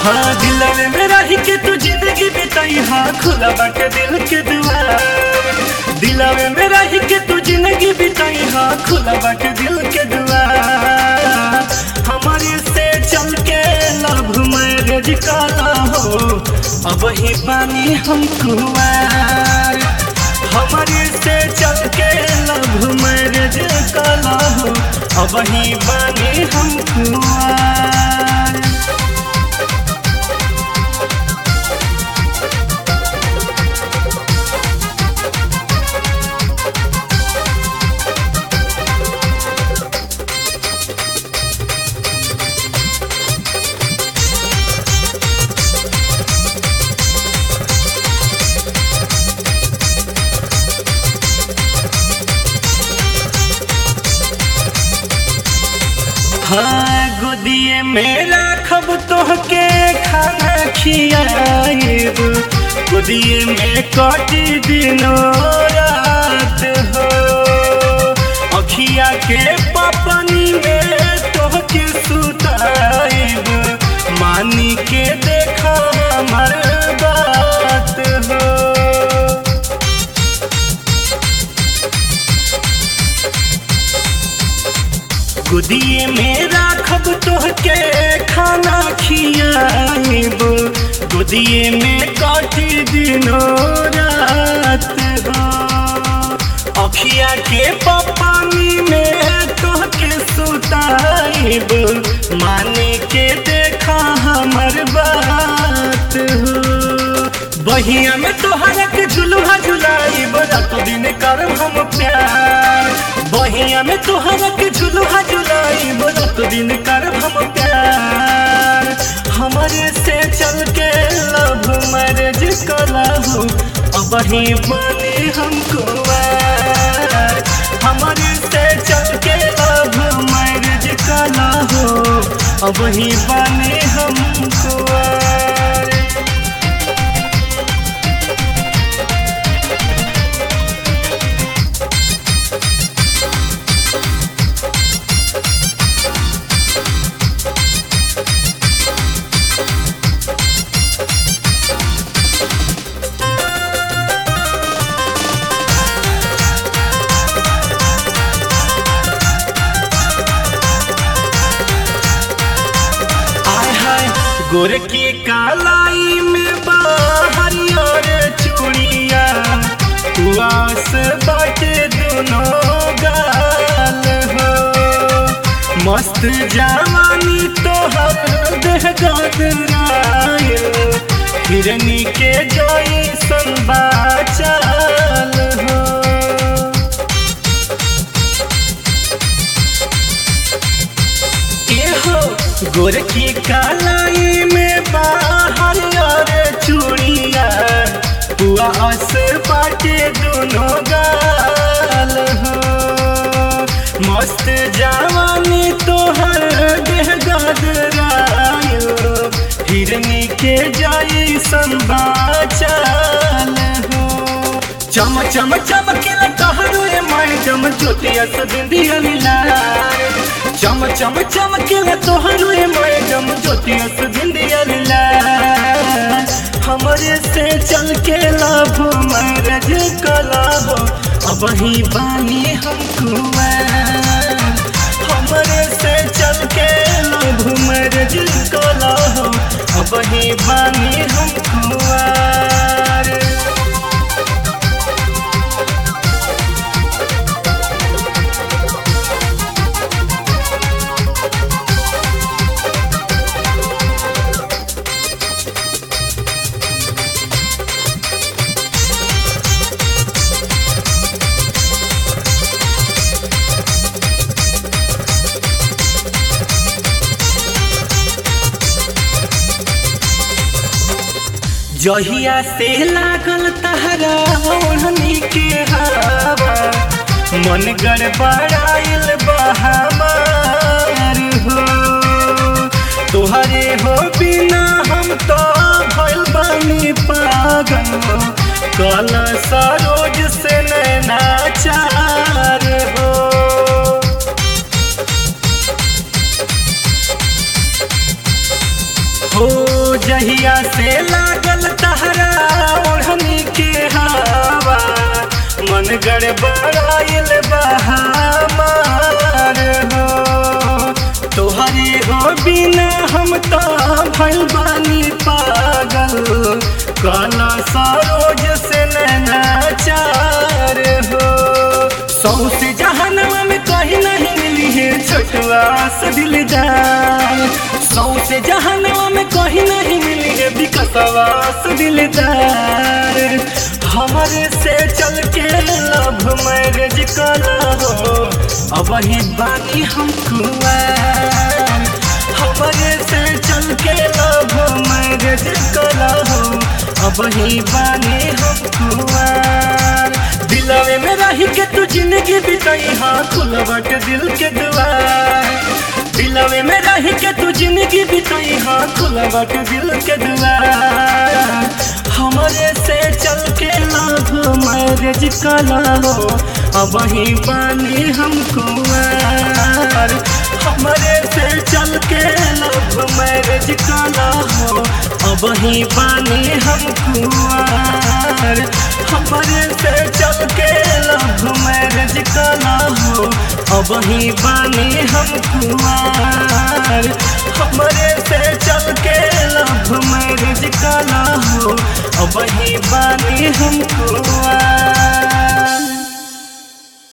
हाँ दिल में रही के तू जिंदगी बिताई हाँ खुला बाटे दिल के दुआर दिल में रही के तू जिंदगी बिताई हाँ खुला बाटे दिल के दुआर हमारे से चल के लव मैरिज काला हो अब ही पानी हम कुआर हमारे से चल के लव मैरिज काला हो अब ही पानी हम कुआर हाँ गोदिए में राखब तोहके खाना खियाएब गोदिए में कटी दिनो रात हो अखिया के पपनी में तोहके सुताएब मानी के देखा हमर बात हो गोदिए में राखब तोहके खाना खियाएब गोदिए में काटी दिनो रात हो अखिया के पपानी में तोहके सुताएब माने के देखा हमर बात हो बहिया में तोहरा के झुलुहा झुलाई रात दिन करब हम प्यार बहिया में तोहरा के झुलुहा झुलाई रात दिन करब हम प्यार हमारे से चल के लव मैरिज कला हो अब ही बने हमको हमारे से चल के लव मैरिज कला हो अब ही बने हमको आय हाय गोर की कालाई में हरियर चूड़िया उआस बाटे दोनों गाल हो मस्त जवानी तोहर देह गदरायल हिरनी के जोई संबाचाल हो एहो गोर की कालाई में बाहर और चूड़िया हुआ अस बाटे दोनों गाल हो मस्त जवानी तोहर देह गदरायो हिरनी के जाई संबाचाल हो चम चम चमकेला कहरो ए मैडम ज्योतिया से बिंदिया मिलाए चम चम चमकेला तोहरो ए मैडम ज्योतिया से बिंदिया मिलाए हमरे से चल के लाभ मैरज कला हो अब ही बानी हम कुआर हमरे से चल के लाभ मैरज कला हो अब ही बानी हम कुआर जहिया से लागल तहरा ओढ़नी के हवा मन गड़बड़ाइल बहामार हो तोहरे हो बिना हम तो भइल बानी पागल कल सरोज से नैना चार हो हो जहिया से लागल तहरा ओढ़नी के हवा मन गड़बड़ाइल बहामार हो तोहरे हो बिना हम तो भइल बानी पागल काला सरोज से नैनाचार हो सौ से जहनवा में कहीं नहीं मिली है छोटवा से दिलदार सौ से जहनवा में कहीं नहीं मिली है विकसवा से दिलदार हमारे से चल के लव मैरिज कला हो अब ही बाकी हम कुआर हमारे से चल के लव मैरिज कला हो अब ही बानी हम कुआर दिलवे में रही के तू जिंदगी बिताई हाँ खुलवट दिल के दुआर दिलवे में रही के तू जिंदगी बिताई हाँ खुलवट दिल के दुआर हमारे से चल के लाभ मैरिज कला हो अब ही पानी हम कुआर हमारे से चल के लाभ मैरिज कला हो अब ही पानी हम कुआर हमारे से चल के लव मैरिज कला हो अब ही बानी हम कुआर हमारे से चल के लव मैरिज कला हो अब ही बानी हम कुआर